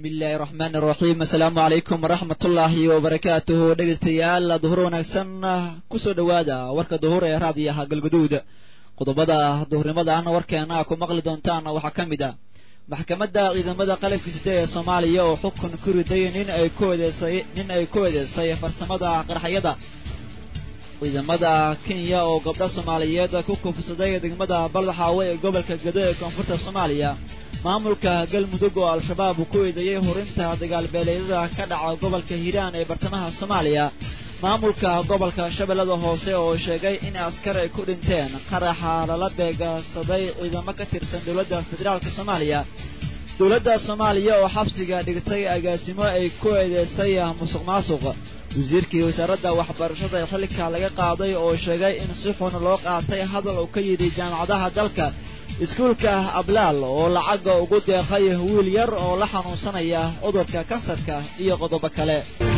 bismillaahi raxmaani raxiim assalaamu calaykum waraxmatullaahi wabarakaatuhu dhegaystayaal duhur wanaagsan kusoo dhowaada warka duhur ee raadiyaha galguduud qodobada duhurnimadan warkeena ku maqli doontaan waxaa ka mid ah maxkamadda ciidamada qalabka side ee soomaaliya oo xukun ku riday nin ay ku eedeysay nin ay ku eedeysay farsamada qarxayada ciidamada kenya oo gabdho soomaaliyeed ku kufsaday degmada baldaxaawe ee gobolka gado ee koonfurta soomaaliya maamulka galmudug oo al-shabaab ku eedeeyey horinta dagaalbeeleedyada ka dhaca gobolka hiiraan ee bartamaha soomaaliya maamulka gobolka shabeellada hoose oo sheegay in askar ay ku dhinteen qaraxa lala beegsaday ciidamo ka tirsan dowladda federaalk soomaaliya dowladda soomaaliya oo xabsiga dhigtay agaasimo ay ku eedeysay musuq maasuq wasiirkii wasaaradda waxbarashada ee xilka laga qaaday oo sheegay in si xun loo qaatay hadal uu ka yidhi jaamacadaha dalka iskuulka ablaal oo lacaga ugu deeqay wiil yar oo la xanuunsanaya cudurka kansarka iyo qodobo kale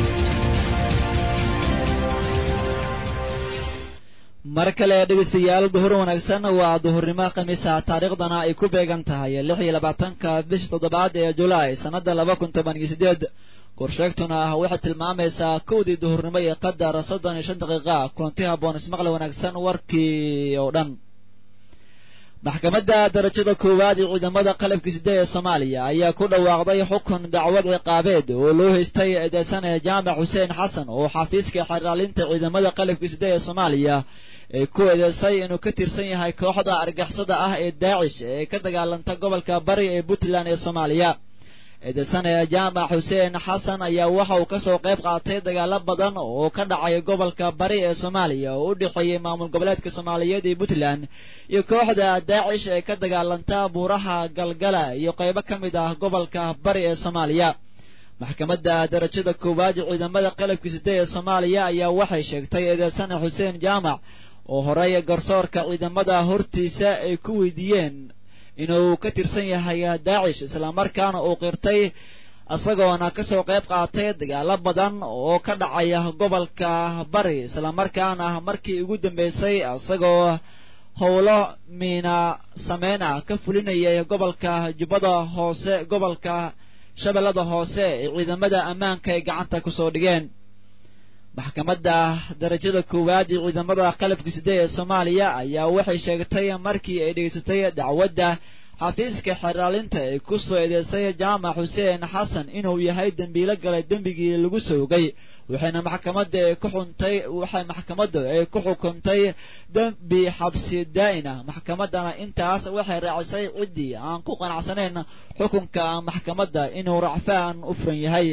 mar kale dhegaystayaal duhur wanaagsan waa duhurnimo khamiisa taariikhdana ay ku beegan tahay lix iyo labaatanka bisha toddobaad ee julaay sannada laba kun toban iyo sideed korsheegtuna ah waxay tilmaamaysaa kowdii duhurnimo iyo qadar soddon iyo shan daqiiqa kulanti haboon ismaqli wanaagsan warkii oo dhan maxkamadda darajada koowaad ee ciidamada qalabka side ee soomaaliya ayaa ku dhawaaqday xukun dacwad ciqaabeed oo loo haystay eedeysane jaamac xuseen xasan oo xafiiska xeraalinta ciidamada qalabka side ee soomaaliya ay ku eedeysay inuu ka tirsan yahay kooxda argixisada ah ee daacish ee ka dagaalanta gobolka bari ee puntland ee soomaaliya eedeysane jaamac xuseen xasan ayaa waxa uu kasoo qayb qaatay dagaalo badan oo ka dhacay gobolka bari ee soomaaliya oo u dhexeeyey maamul goboleedka soomaaliyeed ee puntland iyo kooxda daacish ee ka dagaalanta buuraha galgala iyo qaybo ka mid ah gobolka bari ee soomaaliya maxkamadda darajada koowaad ciidamada qalabka side ee soomaaliya ayaa waxay sheegtay eedeysane xuseen jaamac oo horey garsoorka ciidamada hortiisa ay ku weydiiyeen inuu ka tirsan yahay daacish islamarkaana uu qirtay isagoona kasoo qayb qaatay dagaalo badan oo ka dhacaya gobolka bari islamarkaana markii ugu dambeysay isagoo howlo miina sameyn ah ka fulinayay gobolka jubbada hoose gobolka shabeellada hoose ee ciidamada ammaanka ay gacanta kusoo dhigeen maxkamadda darajada koowaad ee ciidamada qalabka side ee soomaaliya ayaa waxay sheegtay markii ay dhegeysatay dacwadda xafiiska xeraalinta ee ku soo eedeysay jaamac xuseen xasan inuu yahay dembiilo galay dembigii lagu soogay waxayna maxkamadda ee ku xuntay waxay maxkamaddu ay ku xukuntay dembi xabsi daa'in ah maxkamaddana intaas waxay raacisay ciddii aan ku qanacsanayn xukunka maxkamadda inuu racfaan u furan yahay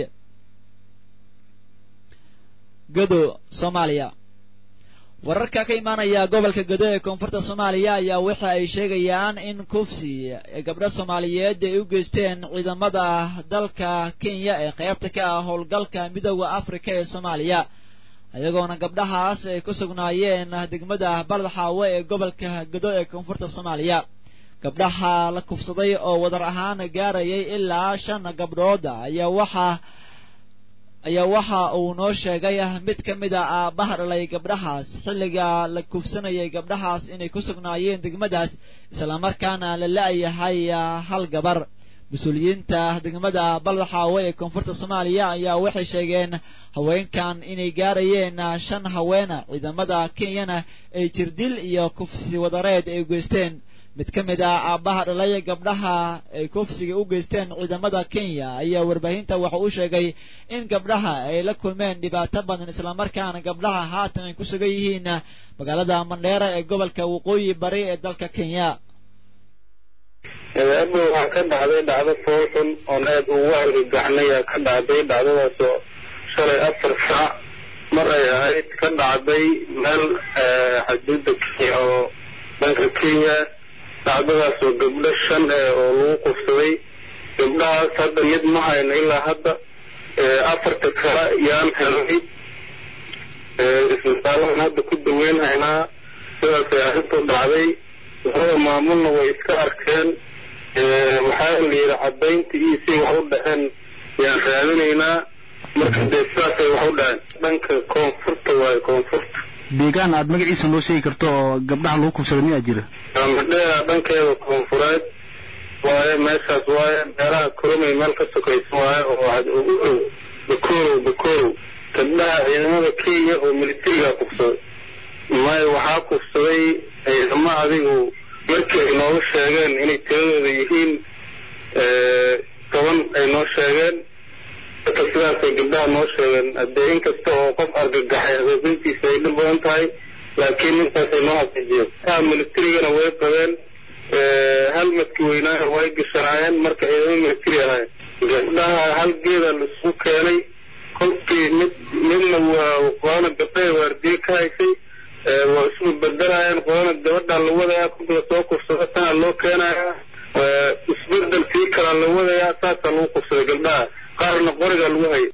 gado soomaaliya wararka ka imaanaya gobolka gado ee koonfurta soomaaliya ayaa waxa ay sheegayaan in kufsi gabdho soomaaliyeed ay u geysteen ciidamada dalka kenya ee qaybta ka ah howlgalka midooda afrika ee soomaaliya iyagoona gabdhahaas ay ku sugnaayeen degmada baldaxaawe ee gobolka gado ee koonfurta soomaaliya gabdhaha la kufsaday oo wadar ahaan gaarayay ilaa shan gabdhood ayaa waxaa ayaa waxa uu noo sheegay mid ka mid a aabbaha dhalay gabdhahaas xilliga la kufsanayay gabdhahaas inay ku sugnaayeen degmadaas islamarkaana la la-yahay hal gabar mas-uuliyiinta degmada baldaxaawe ee koonfurta soomaaliya ayaa waxay sheegeen haweenkan inay gaarayeen shan haweena ciidamada kenyana ay jirdil iyo kufsi wadareed ay geysteen mid ka mid ah aabbaha dhalay gabdhaha ay kufsiga u geysteen ciidamada kenya ayaa warbaahinta waxa uu sheegay in gabdhaha ay la kulmeen dhibaato badan islamarkaana gabdhaha haatan ay ku sugan yihiin magaalada mandheera ee gobolka waqooyi bari ee dalka kenya hadda waxaa ka dhacday dhacdo fool xun oon aad ugu argagaxnaya ka dhacday dhacdadaasoo shalay afar saac mar ay ahayd ka dhacday meel xaduudda kenya oo dhanka kenya dhacdadaas oo gabdho shan eh oo lagu qufsaday gabdhahaas hadda mid ma hayno ilaa hadda afarta kale yaan helnay isbitaallahan hadda ku daweyn haynaa sidaasay arrintu dhacday labada maamulna way iska arkeen waxaa la yidhi caddaynta iyo say wax u dhaheen yaan raadinaynaa marka dee sidaasay wax u dhaheen dhanka koonfurta waaye koonfurta deegaan aad magaciisa noo sheegi karto oo gabdhaha lagu kufsaday miyaa jira madheera dhankeeda koonfureed waaye waaye meeshaas waaye meelaha koromay meel ka sokaysa waaye oo waxaad ugu dhow bakorow bakorow gabdhaha ciidamada kenya oo militariga kufsaday maya waxaa kufsaday ciidamo adigu markii ay nooga sheegeen inay tiradooda yihiin toban ay noo sheegeen marka sidaasay gabdhaha noo sheegeen haddee inkasta oo qof argagaxay habeebintiisa ay dhib badan tahay laakiin intaasay noo xaqiijiyeen aa militarigana way qabeen halmadkii weynaana way gashanaayeen marka ciidamo militari ahayn gabdhaha hal geeda laisugu keenay kolkii mid midna waa qolana gabdhaha waardiye ka haysay waa isku bedelayaan qolana gabadhaa la wadayaa kolka lasoo kursado tanaa loo keenayaa isbedel sii kalaa la wadayaa saasaa lagu kursaday gabdhaha qaarna qorigaa lagu hayay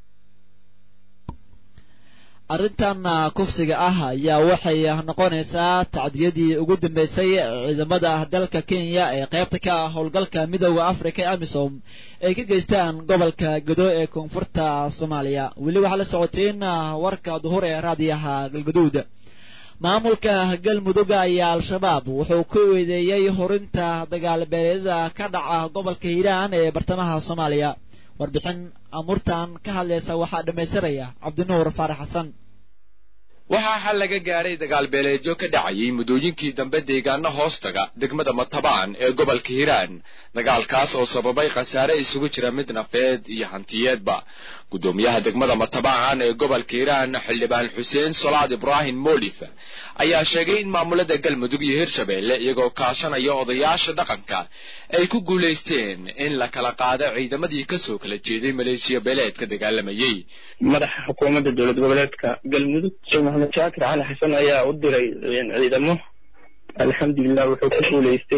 arrintan kufsiga ah ayaa waxay noqonaysaa tacdiyadii ugu dambeysay ciidamada dalka kenya ee qaybta ka ah howlgalka midooda africa ee amisom ay ka geystaan gobolka godo ee koonfurta soomaaliya weli waxaa la socoteen warka duhur ee raadiyaha galgaduud maamulka galmudug ayaa al-shabaab wuxuu ku eedeeyey horinta dagaalbeeleedyada ka dhaca gobolka hiiraan ee bartamaha soomaaliya warbixin amurtan ka hadlaysa waxaa dhammaystiraya cabdinuur faarax xasan waxaa xal laga gaadhay dagaalbeeleedyo ka dhacayay muddooyinkii dambe deegaano hoostaga degmada matabaan ee gobolka hiiraan dagaalkaas oo sababay khasaare isugu jira mid nafeed iyo hantiyeedba guddoomiyaha degmada matabaan ee gobolka hiiraan xildhibaan xuseen solaad ibraahim moolif ayaa sheegay in maamulada galmudug iyo hirshabeelle iyagoo kaashanaya odayaasha dhaqanka ay ku guulaysteen in la kala qaado ciidamadii kasoo kala jeeday maleeshiya beeleedka dagaalamayey madaxa xukuumadda dowlad goboleedka galmudug sheekh maxamed shaakir cali xasan ayaa u diray ciidamo alxamdulilah wuxuu ku guulaystay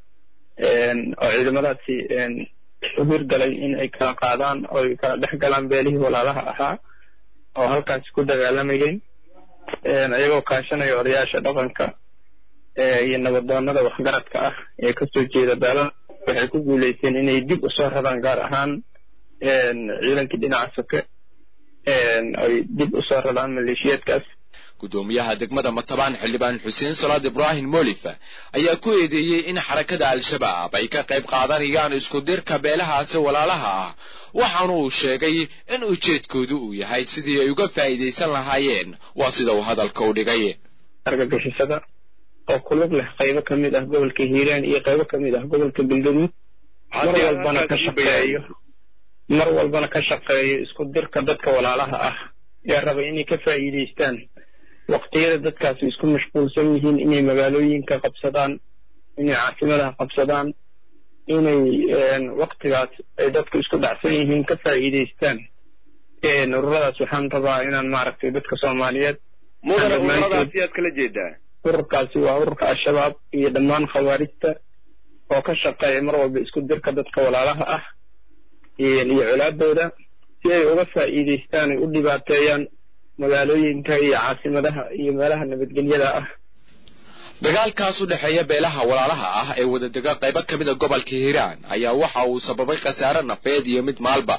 oo ciidamadaasi u hirgalay in ay kala qaadaan oo ay kala dhex galaan beelihii walaalaha ahaa oo halkaasi ku dagaalamayeen iyagoo kaashanaya odayaasha dhaqanka iyo nabadoonada waxgaradka ah ee kasoo jeeda beelaha waxay ku guulaysteen inay dib usoo radaan gaar ahaan ciidankii dhinaca soke ay dib usoo radaan maleeshiyaadkaas guddoomiyaha degmada matabaan xildhibaan xuseen salaad ibraahim molif ayaa ku eedeeyey in xarakada al-shabaab ay ka qayb qaadanayaan isku dirka beelahaasi walaalaha ah waxaana uu sheegay in ujeedkoodu uu yahay sidii ay uga faa'iidaysan lahaayeen waa sida uu hadalka u dhigay argagixisada oo ku lug leh qaybo ka mid ah gobolka hiiraan iyo qaybo ka mid ah gobolka galgaduud mar walbana ka shaqeeyo mar walbana ka shaqeeyo isku dirka dadka walaalaha ah ee raba inay ka faa'iidaystaan waqtiyada dadkaasi isku mashquulsan yihiin inay magaalooyinka qabsadaan inay caasimadaha qabsadaan inay waqtigaas ay dadku isku dhacsan yihiin ka faa'iidaystaan ururadaas waxaan rabaa inaan maaragtay dadka soomaaliyeed mudane ururadaasi yaad kala jeedaa ururkaasi waa ururka al-shabaab iyo dhammaan khawaarijta oo ka shaqeeya mar walba isku dirka dadka walaalaha ah iyo colaadooda si ay uga faa'iidaystaan ay u dhibaateeyaan magaalooyinka iyo caasimadaha iyo meelaha nabadgelyada ah dagaalkaas u dhexeeya beelaha walaalaha ah ee wadadega qaybo ka mid a gobolka hiiraan ayaa waxa uu sababay khasaare nafeed iyo mid maalba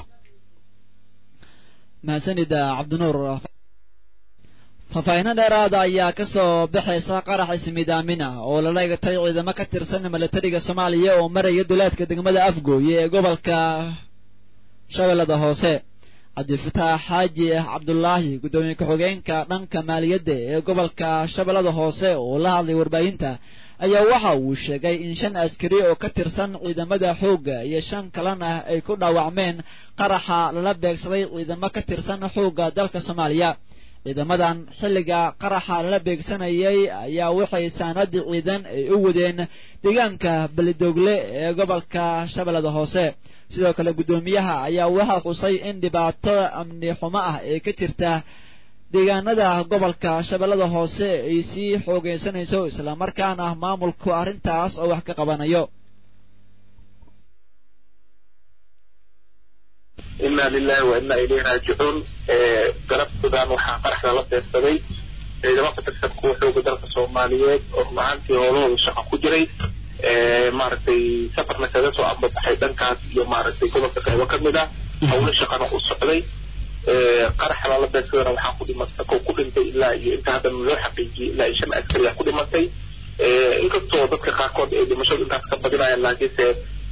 mahadsanida cabdinuur faahfaahinno dheeraada ayaa ka soo baxaysa qarax ismidaamin ah oo lala egatay ciidamo ka tirsan milatariga soomaaliya oo maraya duleedka degmada afgooye ee gobolka shabeellada hoose cabdifataax xaaji cabdulaahi guddoomiye ku-xigeenka dhanka maaliyadda ee gobolka shabeellada hoose oo la hadlay warbaahinta ayaa waxa uu sheegay in shan askari oo ka tirsan ciidamada xoogga iyo shan kalena ay ku dhaawacmeen qaraxa lala beegsaday ciidamo ka tirsan xoogga dalka soomaaliya ciidamadan xilliga qaraxa lala beegsanayay ayaa waxay saanadii ciidan ay u wadeen deegaanka belidogle ee gobolka shabeellada hoose sidoo kale guddoomiyaha ayaa waxaa xusay in dhibaato amni xumo ah ee ka jirta deegaanada gobolka shabeellada hoose ay sii xoogaysanayso islamarkaana maamulku arrintaas oo wax ka qabanayo inaa lilahi wa inaa ilayhi raajicuun galabtoodan waxaa qaraxda la beegsaday ciidamo ka tirsan kuwa xooga dalka soomaaliyeed oo run ahaantii howlahooda shaqo ku jiray maaragtay safarna kaga soo ambabaxay dhankaas iyo maaragtay gobolka qaybo ka mid ah howlo shaqana u socday qaraxa lala beegsadana waxaa ku dhimatay ko ku dhintay ilaa iyo inta haddana loo xaqiijiyey ilaa iyo shan askari ah ku dhimatay inkastoo dadka qaarkood ay dhimashadu intaas ka badinayaan laakiinse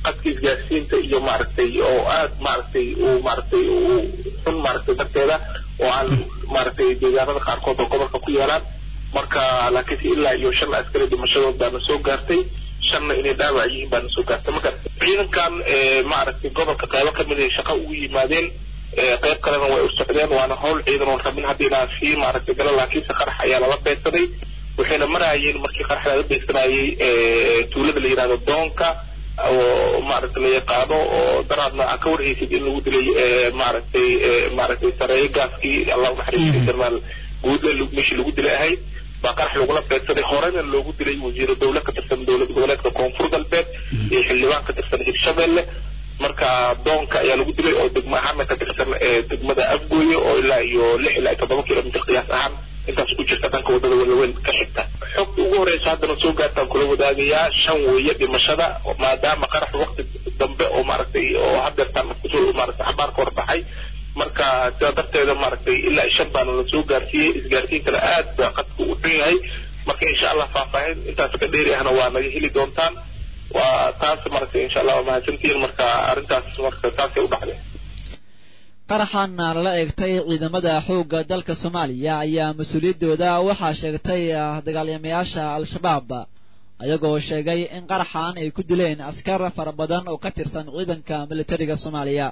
qadka isgaarsiinta iyo maaragtay oo aad maaragtay uu maaragtay uu xun maaragtay darteeda oo aan maaragtay deegaanada qaarkood oo gobolka ku yeelaan marka laakiinse ilaa iyo shan askari dhimashadood baana soo gaartay shanna inay dhaawac yihiin baana soo gaartay marka ciidankan maaragtay gobolka qaybo kamid ay shaqo ugu yimaadeen qayb kalena way u socdeen waana howl ciidan oon rabin hadda inaan sii maaragtay galo laakiinse qarax ayaa lala beegsaday waxayna maraayeen markii qarax laga beegsanayay tuulada la yidhahdo doonka oo maaragtay la yaqaano oo daraadna aa ka warhaysid in lagu dilay maaragtay maaragtay sareeyo gaaskii allah unaxariistay jarnaal guudle meeshii lagu dilay ahayd baa qarax lagula beegsaday horena loogu dilay wasiiro dowle ka tirsan dowlad goboleedka koonfur galbeed iyo xildhibaan ka tirsan hirshabelle marka doonka ayaa lagu dilay oo degmo ahaana ka tirsan degmada afgooye oo ilaa iyo lix ilaa iyo toddoba kilomitr qiyaas ahaan intaas ku jirta dhanka wadada walaweyn ka xigta xogta ugu horeysa haddana soo gaartaan kula wadaagayaa shan weeye dhimashada maadaama qarax waqti dambe oo maaragtay oo hadeertaan kusoo maaragtay xabaarka horbaxay marka sidaa darteeda maaragtay ilaa shan baana la soo gaarsiiyey isgaarsiinkana aad baa qadka u xun yahay marka insha allah faahfaahin intaas ka dheeri ahna waa naga heli doontaan waa taas maaragtay insha allah waa mahadsantihiin marka arrintaas marka taasay u dhacday qaraxan lala eegtay ciidamada xoogga dalka soomaaliya ayaa mas-uuliyaddooda waxaa sheegtay dagaalamayaasha al-shabaab ayagoo sheegay in qaraxan ay ku dileen askar fara badan oo ka tirsan ciidanka militariga soomaaliya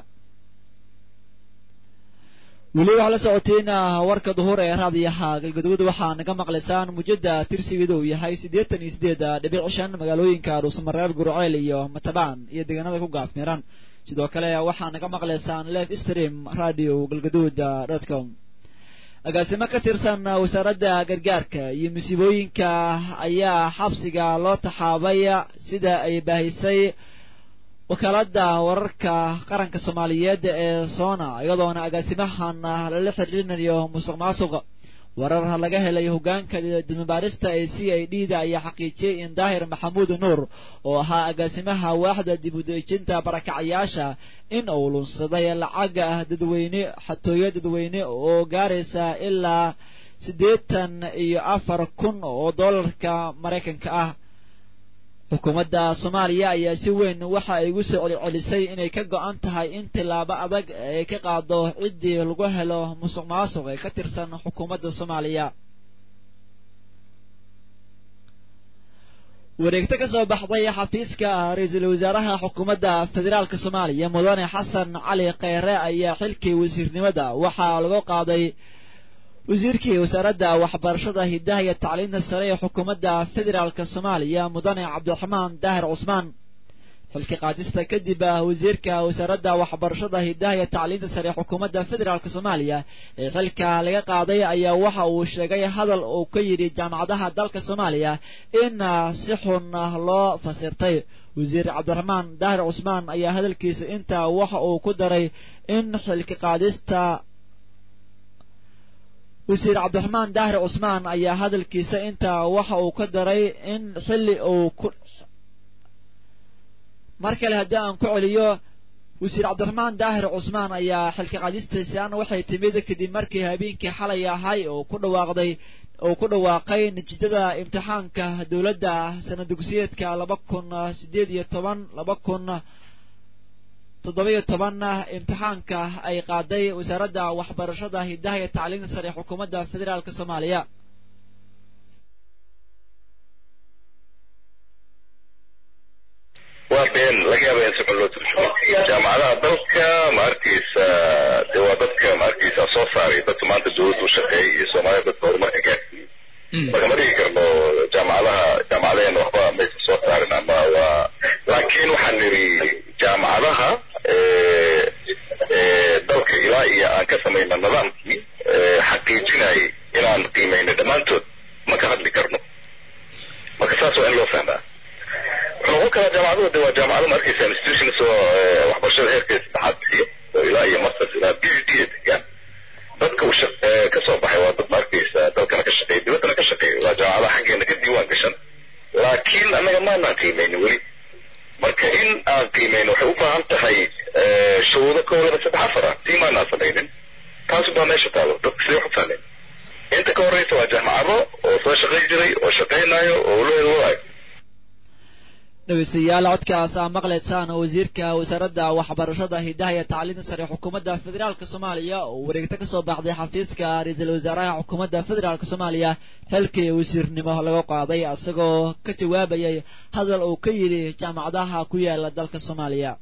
weli waxaa la socotiin warka duhur ee raadiyaha galgaduud waxaa naga maqlaysaan mujada tirsigeedu uu yahay siddeetan iyo siddeed dhibic shan magaalooyinka dhuusamareeb gurceel iyo matabaan iyo deegaanada ku gaafmiran sidoo kale waxaa naga maqlaysaan live stream radio galgaduud dot com agaasimo ka tirsan wasaaradda gargaarka iyo musiibooyinka ayaa xabsiga loo taxaabay sida ay baahisay wakaaladda wararka qaranka soomaaliyeed ee soona iyadoona agaasimahan lala xiriirinayo musuq maasuq warar laga helay hogaanka dibmabaarista ee c i d da ayaa xaqiijiyey in daahir maxamuud nuur oo ahaa agaasimaha waaxda dib u dejinta barakacayaasha in uu lunsaday lacaga dadweyne xatooyo dadweyne oo gaaraysa ilaa siddeetan iyo afar kun oo dollarka maraykanka ah xukuumadda soomaaliya ayaa si weyn waxa ay ugu soo celcelisay inay ka go-an tahay in tillaabo adag ay ka qaado ciddii lagu helo musuq maasuq ee ka tirsan xukuumadda soomaaliya wareegto ka soo baxday xafiiska ra-iisul wasaaraha xukuumadda federaalk soomaaliya mudane xasan cali kheyre ayaa xilkii wasiirnimada waxaa lagu qaaday wasiirkii wasaaradda waxbarashada hidaha iyo tacliinta sare ee xukuumadda federaalk soomaaliya mudane cabdiraxmaan daahir cusmaan xilka qaadista kadib wasiirka wasaaradda waxbarashada hidaha iyo tacliinta sare ee xukuumadda federaalk soomaaliya ee xilka laga qaaday ayaa waxa uu sheegay hadal uu ka yidhi jaamacadaha dalka soomaaliya in si xun loo fasirtay wasiir cabdiraxmaan daahir cusmaan ayaa hadalkiisa intaa waxa uu ku daray in xilka qaadista wasiir cabdiraxmaan daahir cusmaan ayaa hadalkiisa intaa waxa uu ka daray in xilli uu ku mar kale haddii aan ku celiyo wasiir cabdiraxmaan daahir cusmaan ayaa xilka qaadistiisaan waxay timid kadib markii habeenkii xalay ahay oo ku dhawaaqday uu ku dhawaaqay natiijada imtixaanka dowladda sana dugsiyeedka laba kun sideed iyo toban laba kun toddoba-iyo toban imtixaanka ay qaaday wasaaradda waxbarashada hidaha iyo tacliinta sare ee xukuumadda federaalk soomaaliya waa been laga yaaba in si xun loo turjumo jaamacadaha dalka ma arkaysa de waa dadka ma arkaysa soo saaray dadka maanta dowladda u shaqeeyay iyo soomaalida dadka horumarka gaarsiiyey marka ma dhigi karno jaamacadaha jaamacadaheen waxba maysa soo saarin ama waa laakiin waxaan nidhi jaamacadaha dalka ilaa iyo aan ka samayna nidaamkii xaqiijinayay inaan qiimayno dhammaantood ma ka hadli karno marka saas waa in loo fahmaa wuxuu noqon karaa jaamacaduhu de waa jaamacado ma arkaysa institutions oo waxbarashada heerkeeda saddexaad bixiya oo ilaa iyo masters ilaa b h d degaan dadka uu ka soo baxay waa dad ma arkaysa dalkana ka shaqeeya dibaddana ka shaqeeya waa jaamacadaha xaggeena ka diiwaan gashan laakiin annaga maanaan qiimaynin weli marka in aan qiimayno waxay u baahan tahay shuruudo kow laba saddex afar ah tii maanaan samaynin taasu baa meesha taalo dadka sidee wax u fahmeen inta ka horreysa waa jaamacado oo soo shaqayn jiray oo shaqaynayo oo ulo waayo dhegeystayaal codkaas aa maqlaysaan wasiirka wasaaradda waxbarashada hidaha iyo tacliinta sare xukuumadda federaalk soomaaliya oo wareegto ka soo baxday xafiiska ra-iisul wasaaraha xukuumadda federaalk soomaaliya halkii wasiirnimo laga qaaday isagoo ka jawaabayay hadal uu ka yidhi jaamacadaha ku yaala dalka soomaaliya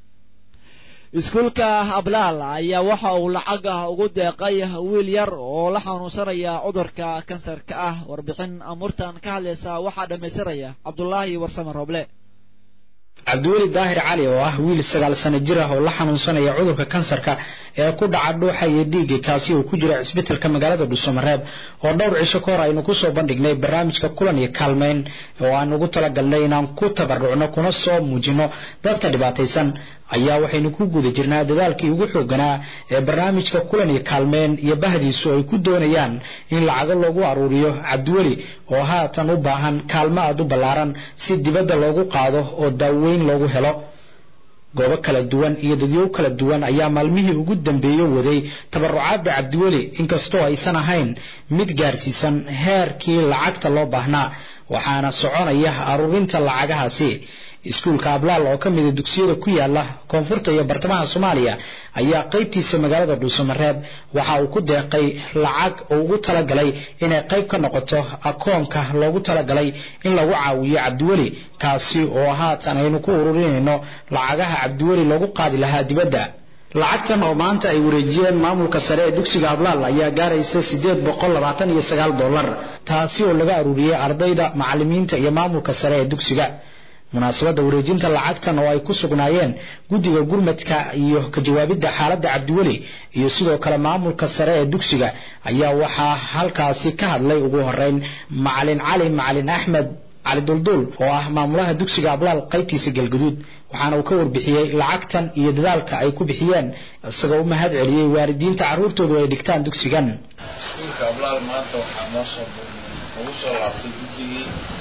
iskuulka ablaal ayaa waxa uu lacag ugu deeqay wiil yar oo la xanuunsanaya cudurka kansarka ah warbixin amurtan ka hadlaysa waxaa dhammaystiraya cabdulaahi warsame rooble cabdiweli daahir cali oo ah wiil sagaal sano jir ah oo la xanuunsanaya cudurka kansarka ee ku dhaca dhuuxa iyo dhiigga kaasi uu ku jira cisbitalka magaalada dhuusamareeb oo dhowr cisho ka hor aynu kusoo bandhignay barnaamijka kulan iyo kaalmeyn oo aan ugu talagalnay inaan ku tabarucno kuna soo muujino dadka dhibaataysan ayaa waxaynu ku guda jirnaa dadaalkii ugu xooganaa ee barnaamijka kulan iyo kaalmeen iyo bahdiisu ay ku doonayaan in lacago loogu aruuriyo cabdiweli oo haatan u baahan kaalmo aad u ballaaran si dibadda loogu qaado oo daaweyn loogu helo goobo kala duwan iyo dadyow kala duwan ayaa maalmihii ugu dambeeye waday tabarucaadda cabdiweli inkastoo aysan ahayn mid gaarsiisan heerkii lacagta loo baahnaa waxaana soconaya aruurinta lacagahaasi iskuulka ablaal oo ka mida dugsiyada ku yaala koonfurta iyo bartamaha soomaaliya ayaa qaybtiisa magaalada dhuusamareeb waxa uu ku deeqay lacag oo ugu talagalay inay qayb ka noqoto akoonka loogu talagalay in lagu caawiyo cabdiweli kaasi oo haatan aynu ku ururinayno lacagaha cabdiweli loogu qaadi lahaa dibadda lacagtan oo maanta ay wareejiyeen maamulka sare ee dugsiga ablaal ayaa gaaraysa sideed boqol labaatan iyo sagaal dollar taasi oo laga aruuriyey ardayda macalimiinta iyo maamulka sare ee dugsiga munaasabadda wareejinta lacagtan oo ay ku sugnaayeen guddiga gurmadka iyo ka jawaabidda xaaladda cabdiweli iyo sidoo kale maamulka sare ee dugsiga ayaa waxaa halkaasi ka hadlay ugu horeyn macalin cali macalin axmed cali dulduul oo ah maamulaha dugsiga ablaal qaybtiisa galguduud waxaana uu ka warbixiyey lacagtan iyo dadaalka ay ku bixiyeen isagoo u mahad celiyey waalidiinta carruurtoodu ay dhigtaan dugsigan ablaal maanta waxaa noo soo ugu soo laabtay guddigii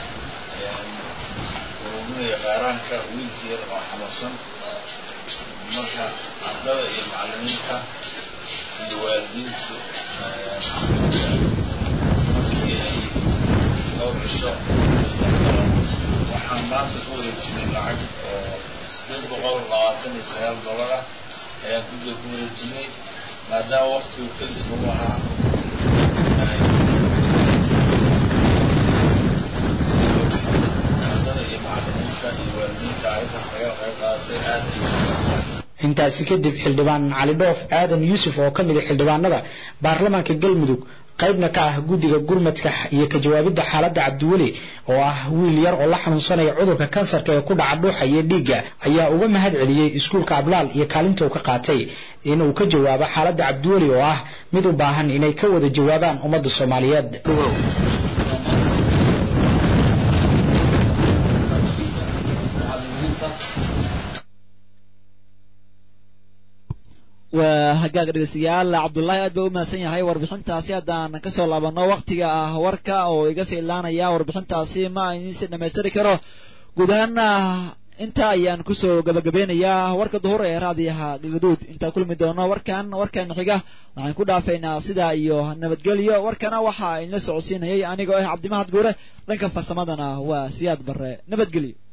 ururnada qaaraanka wiilkii yar oo xanuunsan marka ardada iyo macalimiinta iyo waalidiintu markii ay dhowr cisho isdhexgalaan waxaan maanta ku wareejinay lacag oo sideed boqol labaatan iyo sagaal dollar ah ayaan guddiga ku wareejinay maadaama waqtigu kadis lagu ahaa intaasi kadib xildhibaan cali dhoof aadan yuusuf oo ka mid a xildhibaanada baarlamaanka galmudug qaybna ka ah guddiga gurmadka iyo ka jawaabidda xaaladda cabdiweli oo ah wiil yar oo la xanuunsanaya cudurka kansarka ee ku dhaca dhuuxa iyo dhiigga ayaa uga mahad celiyey iskuulka ablaal iyo kaalinta uu ka qaatay in uu ka jawaabo xaaladda cabdiweli oo ah mid u baahan inay ka wada jawaabaan ummadda soomaaliyeed waa hagaag dhegeystayaal cabdullaahi aad baa u mahadsan yahay warbixintaasi haddaan kasoo laabano waktiga ah warka oo iga sii ilaanaya warbixintaasi ma idiinsi dhamaystiri karo guud ahaana inta ayaan kusoo gabagabeynayaa warka duhur ee raadiyaha galgaduud intaan kulmi doono warkan warkan xiga waxaan ku dhaafaynaa sidaa iyo nabadgelyo warkana waxaa idinla socodsiinayay anigoo ah cabdimahad guure dhanka farsamadana waa siyaad barre nabadgelyo